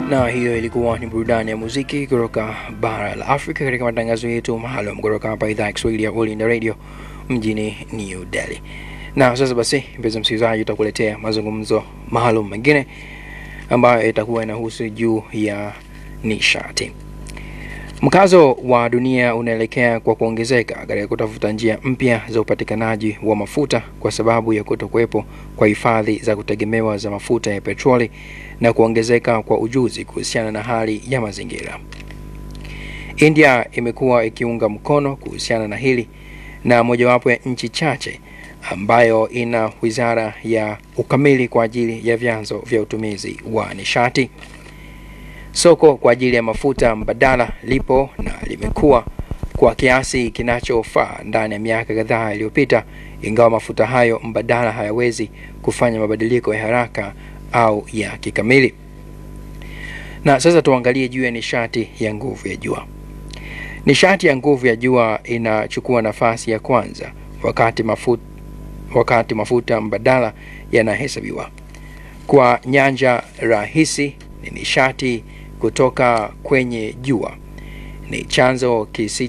na hiyo ilikuwa ni burudani ya muziki kutoka bara la Afrika katika matangazo yetu maalum kutoka hapa idhaa ya Kiswahili ya All India Radio mjini New Delhi. Na sasa basi, mpenzi msikilizaji, utakuletea mazungumzo maalum mengine ambayo itakuwa inahusu juu ya nishati. Mkazo wa dunia unaelekea kwa kuongezeka katika kutafuta njia mpya za upatikanaji wa mafuta kwa sababu ya kutokuwepo kwa hifadhi za kutegemewa za mafuta ya petroli na kuongezeka kwa ujuzi kuhusiana na hali ya mazingira. India imekuwa ikiunga mkono kuhusiana na hili na mojawapo ya nchi chache ambayo ina wizara ya ukamili kwa ajili ya vyanzo vya utumizi wa nishati. Soko kwa ajili ya mafuta mbadala lipo na limekuwa kwa kiasi kinachofaa ndani ya miaka kadhaa iliyopita, ingawa mafuta hayo mbadala hayawezi kufanya mabadiliko ya haraka au ya kikamili. Na sasa tuangalie juu ya nishati ya nguvu ya jua. Nishati ya nguvu ya jua inachukua nafasi ya kwanza wakati mafuta, wakati mafuta mbadala yanahesabiwa. Kwa nyanja rahisi ni nishati kutoka kwenye jua ni chanzo kisi